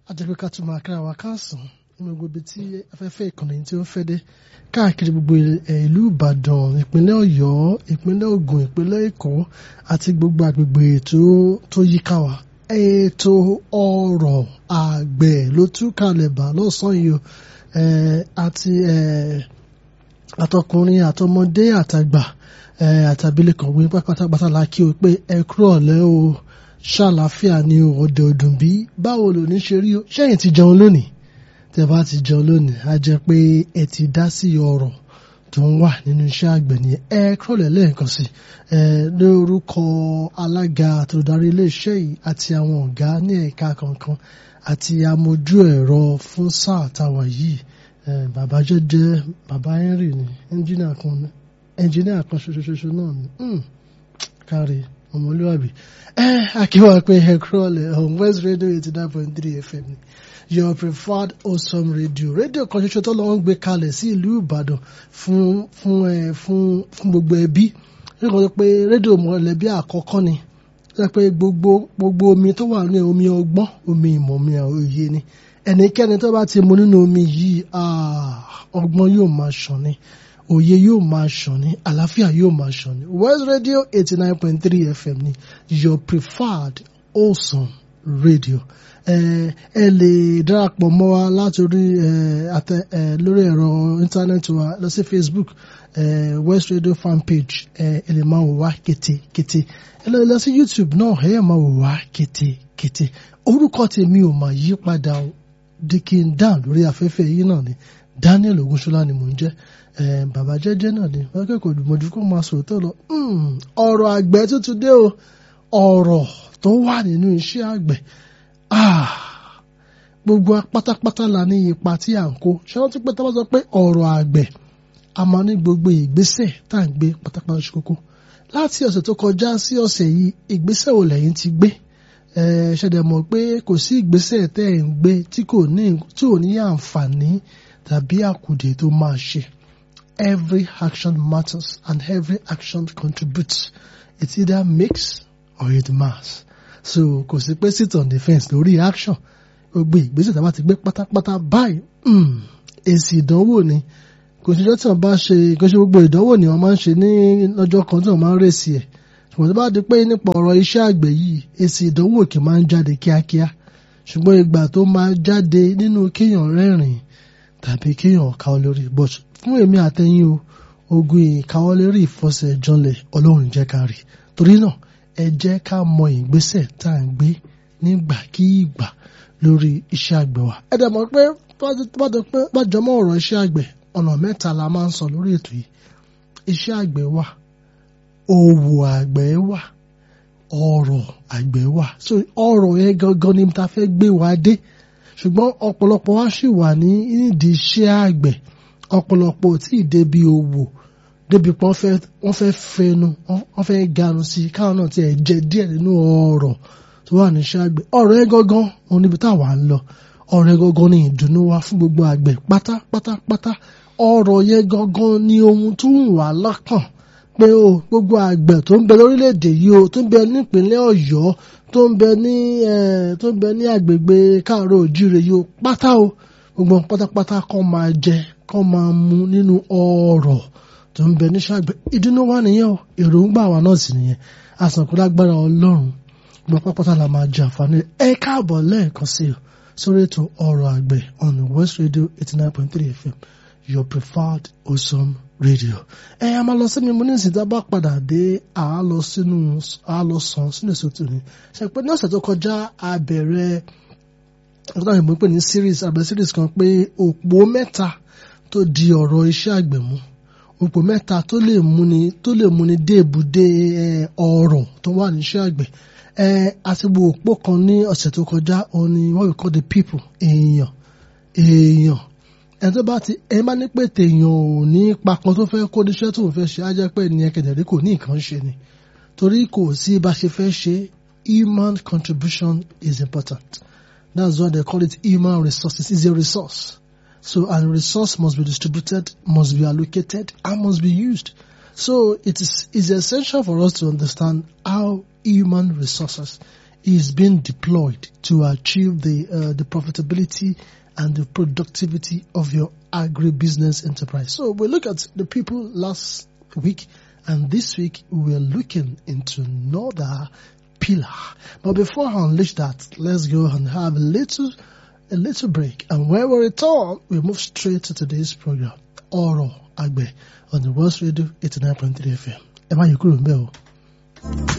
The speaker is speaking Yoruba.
ajẹ́pẹ́ ká tún máa kára wa káàsán nínú gbogbo ibi tí afẹ́fẹ́ ìkànnì tí ó ń fẹ́ dé káàkiri gbogbo ìlú Ìbàdàn ìpínlẹ̀ Ọ̀yọ́ ìpínlẹ̀ Ògùn ìpínlẹ̀ Èkó àti gbogbo àgbègbè tó yíká wa ètò ọ̀rọ̀ àgbẹ̀ ló tún kalẹ̀ bá lọ́sàn-án yìí àti àtọkùnrin àtọmọdé àtàgbà àtàbílẹ̀kọ̀ wí pátápátá la kí o pé ẹ kúrò ọ̀lẹ́ o ṣàlàáfíà ni o ọ̀dẹ̀ ọdún bí báwo lò ní ṣe rí o ṣẹ́yìn ti jẹun lónìí tẹ́ bá ti jẹun lónìí á jẹ́ pé ẹ ti dá sí ọ̀rọ̀ tó ń wà nínú iṣẹ́ àgbẹ̀ ni ẹ kúrọ̀lẹ́ lẹ́ẹ̀kan sí ẹ lórúkọ alága àtòdarí iléeṣẹ́ yìí àti àwọn ọ̀gá ní ẹ̀ka kankan àti amójú ẹ̀rọ fún sáà táwa yìí bàbá jẹ́jẹ́ bàbá Henry ni ẹnjìnìà kan ẹnjìnìà kan ṣoṣoṣoṣo náà ni kárí ọmọlúwàbí ẹ akíwá pé ẹ kúrọ̀lẹ́ on West Radio eighty nine point three FM ni your preferred awesome radio rédíò kan ṣoṣo tó lọ́wọ́ ń gbé kalẹ̀ sí ìlú Ìbàdàn fún fún ẹ fún fún gbogbo ẹbí nígbà tó pé rédíò mọ̀lẹ́bí àkọ́kọ́ ni tó pé gbogbo gbogbo omi tó wà ní omi ọgbọ́n omi ìmọ̀ omi òye ni ẹnikẹ́ni tó bá ti mu nínú omi yìí ọgbọ́n yóò máa ṣàn ni òye yóò máa ṣàn ní àlàáfíà yóò máa ṣàn ní West Radio eighty nine point three FM ni your preferred awesome radio ẹ lè darapọ̀ mọ́ wa látòrí àtẹ lórí ẹ̀rọ íńtánẹ́ẹ̀tì wa lọ sí Facebook West Radio fan page ẹ lè máa wò wá kétékété ẹ lọ lọ sí YouTube náà ẹ yẹ máa wò wá kétékété orúkọ tèmi ò máa yí padà o dikin dan lórí afẹ́fẹ́ yìí náà ni Daniel Ogunṣọlá ni mò ń jẹ́ bàbá jẹ́jẹ́ náà ni wọ́n kẹ́kọ̀ọ́ dùmọ̀jú kó máa sòótọ́ lọ ọ̀rọ̀ àgbẹ̀ tuntun dé o ọ̀rọ̀ tó wà nínú iṣẹ́ àgbẹ̀ gbogbo pátápátá la ní ipa tí à ń kó ṣé wọ́n ti pẹ́ tá a bá sọ pé ọ̀rọ̀ àgbẹ̀ a máa ní gbogbo ìgbésẹ̀ tá à ń gbé pátápátá ṣe kókó láti ọ̀sẹ̀ tó kọjá sí ọ̀sẹ̀ yìí ìgbésẹ̀ wo lẹ́yìn ti gbé ṣẹ̀dẹ̀ mọ̀ pé kò sí ìgbésẹ̀ tẹ́ ẹ̀ ń gbé tí kò ní tí ò ní àǹfààní tàbí àkùdé tó máa ṣe every action matters and every action contributes it either makes or it mars so kò sí pé sit on the fence lórí action gbogbo ìgbésẹ̀ tá a bá ti gbé pátápátá báyìí èsì ìdánwò ni kò sí ọjọ́ tí wọ́n bá ṣe kò sí gbogbo ìdánwò ni wọ́n máa ń ṣe ní lọ́jọ́ kan tí wọ́n máa ń rèsì ẹ̀ ṣùgbọ́n tó bá di pé nípa ọ̀rọ̀ iṣẹ́ àgbẹ̀ yìí èsì ìdánwò kì í máa ń jáde kíákíá ṣùgbọ́n ìgbà tó máa jáde nínú kéèyàn rẹ́rìn tàbí kéèyàn káwọ́ lórí but fún èmi àtẹ̀yìn o ogun ìkáwọ́ lórí ìfọsẹ̀ janlẹ̀ ọlọ́run jẹ́ ká rí torí náà ẹ jẹ́ ká mọ ìgbésẹ̀ tá à ń gbé nígbàkígbà lórí iṣẹ́ àgbẹ̀ wa. ẹ dẹ̀ mọ̀ pé bá jọmọ́ ọ̀rọ̀ iṣẹ́ àgbẹ̀ ọ̀nà mẹ́ta la máa ń sọ lórí ètò yìí iṣẹ́ àgbẹ̀ wà òwò àgbẹ̀ wà ọ̀rọ̀ àgbẹ̀ wà so ọ̀rọ̀ yẹn gangan ni ta fẹ́ gbé wa dé ṣùgbọ́n ọ̀pọ̀lọpọ̀ wa ṣì wà ní nídìí iṣẹ́ àgbẹ̀ ọ̀pọ̀lọpọ̀ tí ì débi òwò débi pé wọ́n fẹ́ fẹnu wọ́n fẹ́ ganu sí i káwọn náà ti ẹ̀ jẹ díẹ̀ nínú ọ̀rọ̀ tó wà ní iṣẹ́ àgbẹ̀ ọ̀rọ̀ ẹ gangan òun níbi táwa ń lọ ọ̀rọ̀ ẹ gangan ni ìdùnnú wa fún gbogbo àgbẹ̀ pátápátápátá ọ̀rọ̀ yẹn gangan ni ohun tó ń wà lọ́kàn pé o gbogbo àgbẹ̀ tó ń bẹ lórílẹ̀‐èdè yìí o tó ń bẹ nípínlẹ̀ Ọ̀yọ́ tó ń bẹ ní tó ń bẹ ní àgbègbè káàárọ̀ òjíire yìí o pátá o gbogbo pátápátá kọ́ máa jẹ kọ́ máa mu nínú ọ̀rọ̀ tó ń bẹ níṣẹ́ àgbẹ̀ ìdùnnú wa nìyẹn o èròǹgbà wa náà sì nìyẹn àsànkú lágbára Ọlọ́run gbogbo pápátá la máa jẹ àǹfààní ẹ káàbọ̀ lẹ́ẹ̀kan sí o sórí ètò ọ̀rọ̀ àgbẹ̀ on West Radio eighty nine point three FM your preferred awesome radio. ẹ a máa lọ sí mi mo ní ìsìn tá a bá padà dé a lọ sínú a lọ sàn sínú èso tòní ṣe pé ní ọ̀sẹ̀ tó kọjá a bẹ̀rẹ̀ ọ̀sẹ̀ tó pè ní series àbẹ̀ series kan pé òpó mẹ́ta tó di ọ̀rọ̀ iṣẹ́ àgbẹ̀ mú òpó mẹ́ta tó lè múni tó lè múni dé ibùdé ọ̀rọ̀ tó wà ní iṣẹ́ àgbẹ̀ àti gbogbo òpó kan ní ọ̀sẹ̀ tó kọjá òun ni what we call the people èèyàn èèyàn ẹni tó bá ti ẹ bá ní pé tèèyàn ò ní ipa kan tó fẹ́ kó níṣẹ́ tó ń fẹ́ ṣe á jẹ́ pé ní ẹkẹ̀dẹ̀rí kò ní nǹkan ṣe ni torí kò sí bá ṣe fẹ́ ṣe human contribution is important that's why they call it human resources is a resource so and resource must be distributed must be allocated and must be used so it is is essential for us to understand how human resources is being deployed to achieve the uh, the profitability and the productivity of your agribusiness enterprise. So we look at the people last week, and this week we are looking into another pillar. But before I unleash that, let's go and have a little a little break. And when we return, we move straight to today's program, Oro Agbe, on the World Radio 89.3 FM. Ẹ má yí kúrò ń bẹ̀ o.